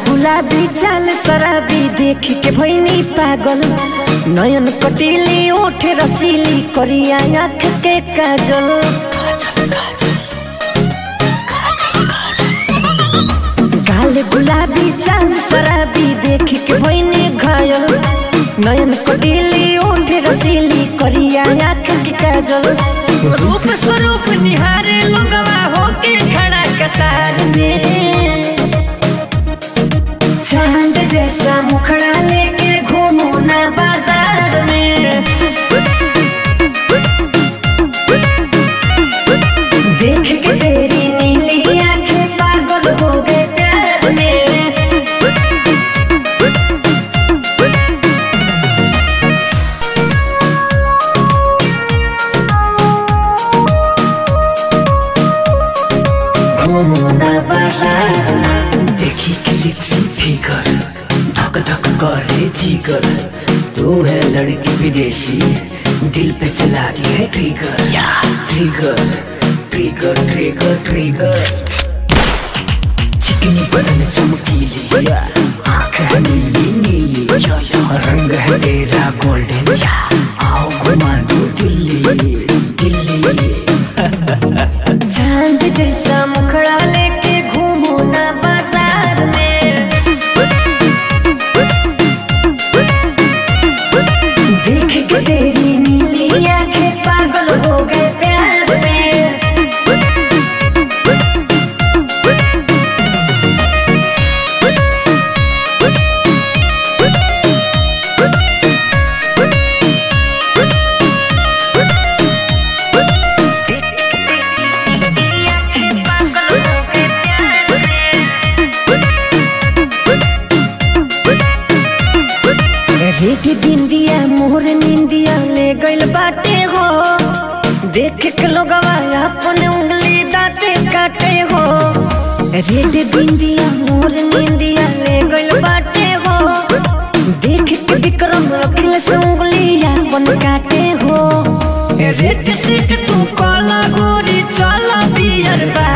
गुलाबी चाल शराबी देख के भैनी पागल नयन कटीली ओठ रसीली करिया आँख के काजल काले गुलाबी चाल शराबी देख के भैनी घायल नयन कटीली ओठ रसीली करिया आँख के काजल रूप स्वरूप निहारे लोगवा होके खड़ा कतार में चांद जैसा मुखड़ा लेके घूमू ना बाजार में देख के तेरी नीली आंखें पागल हो गए प्यार में घूमू ना बाजार में देखी किसी सी फिकर धक धक करे जिगर तू है लड़की विदेशी दिल पे चला दी है ट्रिगर या ट्रिगर ट्रिगर ट्रिगर ट्रिगर चिकनी बदन चमकीली आँख है नीली नीली रंग है तेरा गोल्डन या आओ घुमा दो दिल्ली दिल्ली चांद जैसा मुखड़ा लेके घूमू ना बाजार में देख के तेरी नीली आंखें पागल हो गए प्यार में रेख बिंदिया मोर निंदिया ले गइल बाटे हो देख के लोगवा अपन उंगली दाते काटे हो रेड बिंदिया मोर निंदिया ले गइल बाटे हो देख के विक्रम अखिल से उंगली अपन काटे हो रेड सीट तू काला गोरी चला बियर बा